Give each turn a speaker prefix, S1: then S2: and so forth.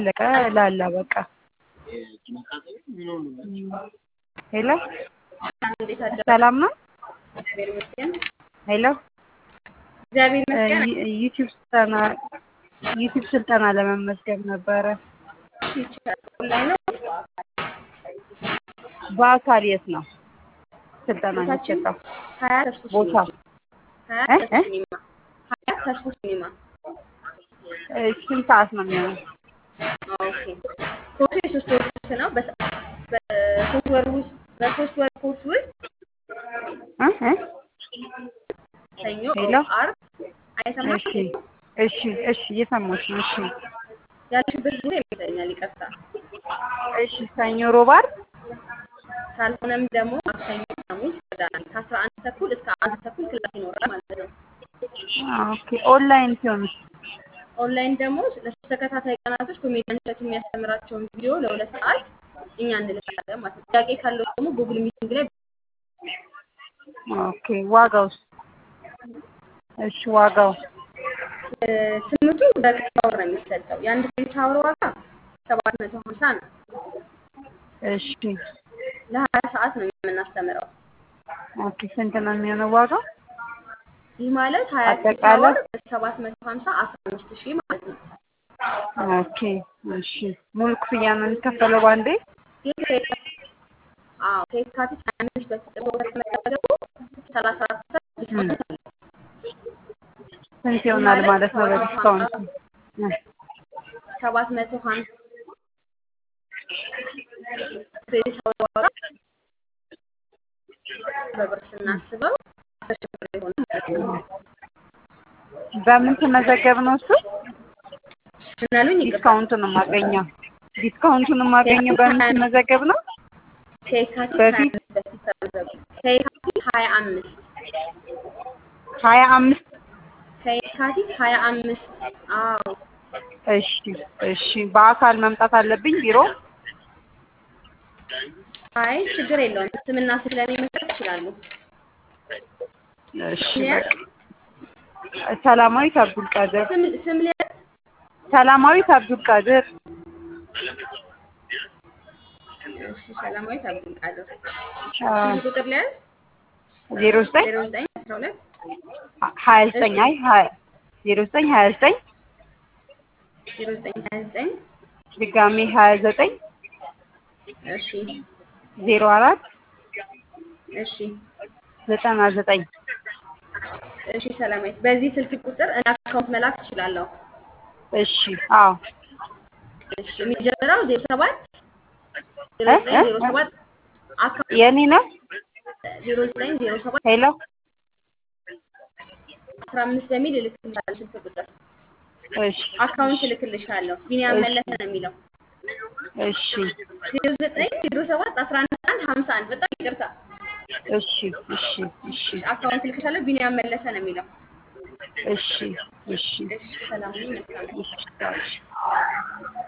S1: አለቀ ላላ በቃ ሄሎ
S2: እንዴት አደሩ?
S1: ሰላም ነው
S2: እግዚአብሔር ይመስገን።
S1: ሄሎ
S2: እግዚአብሔር ይመስገን።
S1: ዩቲዩብ ስልጠና ዩቲዩብ ስልጠና ለመመዝገብ ነበረ
S2: ይቻላል። ኦንላይን ነው
S1: በአካል የት ነው ስልጠና
S2: ቦታችን
S1: የሚሰጠው
S2: ሀያ ተስፎ
S1: ቦታ
S2: ሲኒማ ሀያ
S1: እ?
S2: ተስፎ
S1: እ?
S2: ሲኒማ ሀያ ተስፎ ሲኒማ
S1: እ፣ ስንት ሰዓት ነው የሚሆነው
S2: ኦኬ። ኮርሱ የሶስት ወር ኮርስ ነው። በሰ- በሶስት ወር ውስጥ በሶስት ወር ኮርስ ውስጥ
S1: እ? እ?
S2: ሰኞ፣
S1: ሄሎ
S2: ሮብ፣ ዓርብ አይሰማም።
S1: እሺ እሺ እሺ እየሰማሁሽ ነው እሺ
S2: ያለሽበት ቦታ ይመስለኛል። ይቅርታ።
S1: እሺ ሰኞ ሮብ ዓርብ
S2: ካልሆነም ደግሞ ማክሰኞ፣ ሐሙስ፣ ቅዳሜ ከአስራ አንድ ተኩል እስከ አንድ ተኩል ክላስ ይኖራል ማለት ነው።
S1: ኦኬ ኦንላይን ሲሆን
S2: ኦንላይን ደግሞ ለሶስት ተከታታይ ቀናቶች ኮሜዲያን እሸቱ የሚያስተምራቸውን ቪዲዮ ለሁለት ሰዓት እኛ እንልካለን ማለት ነው። ጥያቄ ካለው ደግሞ ጉግል ሚቲንግ ላይ
S1: ኦኬ ዋጋውስ እሺ ዋጋው
S2: እ፣ ትምህርቱ በክሬዲት አወር ነው የሚሰጠው። የአንድ ክሬዲት አወር ዋጋ ሰባት መቶ ሀምሳ ነው።
S1: እሺ
S2: ለሀያ ሰዓት ነው የምናስተምረው።
S1: ኦኬ ስንት ነው የሚሆነው ዋጋው
S2: ይህ ማለት ሀያ ክሬዲት
S1: አጠቃላይ
S2: አወር ሰባት መቶ ሀምሳ አስራ አምስት ሺህ ማለት ነው።
S1: ኦኬ እሺ ሙሉ ክፍያ ነው የሚከፈለው ባንዴ
S2: ይህ ከየካቲት አዎ ከየካቲት ሀያ አምስት በፊት እርስዎ ከተመዘገቡ ሰላሳ አራት ፐርሰንት ዲስካውንት አለ።
S1: ስንት
S2: ይህ
S1: ይሆናል
S2: ማለት
S1: ማለት ነው
S2: ሰባት መቶ
S1: በዲስካውንት
S2: ሀምሳ ሰባት መቶ ሀምሳ ክሬዲት አወር ዋጋ በብር ስናስበው አስር ሺህ ብር ይሆናል ማለት ነው።
S1: በምን ተመዘገብ ነው እሱ
S2: ምን አሉኝ? ይቅርታ
S1: ዲስካውንቱን የማገኘው ዲስካውንቱን የማገኘው በምን ተመዘገብ ነው
S2: ከየካቲት ሀያ
S1: በፊት
S2: አምስት በፊት ተመዘገቡ። ከየካቲት ሀያ አምስት
S1: ሀያ አምስት
S2: ከየካቲት ሀያ አምስት አዎ
S1: እሺ እሺ በአካል መምጣት አለብኝ ቢሮ
S2: አይ ችግር የለውም። ስምና ስለኔ መስጠት ይችላሉ።
S1: እሺ
S2: ስም ሊያዝ
S1: በቃ ሰላማዊት አብዱል ቃድር
S2: ስም ስም ሊያዝ
S1: ሰላማዊት አብዱል ቃድር
S2: እሺ ሰላማዊት አብዱል ቃድር
S1: አዎ፣
S2: ስንት ቁጥር ሊያዝ?
S1: ዜሮ ዘጠኝ
S2: ዜሮ ዘጠኝ አስራ ሁለት
S1: ሀያ ዘጠኝ አይ ሀያ ዜሮ ዘጠኝ ሀያ ዘጠኝ
S2: ዜሮ ዘጠኝ ሀያ ዘጠኝ
S1: ድጋሜ ሀያ ዘጠኝ
S2: እሺ
S1: ዜሮ አራት
S2: እሺ
S1: ዘጠና ዘጠኝ
S2: እሺ ሰላማዊት በዚህ ስልክ ቁጥር እኔ አካውንት መላክ እችላለሁ።
S1: እሺ አዎ
S2: እሺ የሚጀምረው ዜሮ ሰባት ዜሮ
S1: እ
S2: ዘጠኝ
S1: እ
S2: ዜሮ ሰባት አካውንት
S1: የኔ ነው
S2: ዜሮ ዘጠኝ ዜሮ ሰባት
S1: ሄሎ
S2: አስራ አምስት በሚል እልክልሻለሁ ስልክ ቁጥር
S1: እሺ
S2: አካውንት እልክልሻለሁ። ቢኒያም
S1: እሺ
S2: መለሰ ነው የሚለው
S1: እሺ
S2: ዜሮ ዘጠኝ ዜሮ ሰባት አስራ አንድ አንድ ሀምሳ አንድ በጣም ይቅርታ
S1: እሺ እሺ እሺ
S2: አካውንት እልክልሻለሁ። ቢኒያም መለሰ ነው የሚለው።
S1: እሺ እሺ
S2: እሺ ሰላም ሁኚ። መልካም
S1: እሺ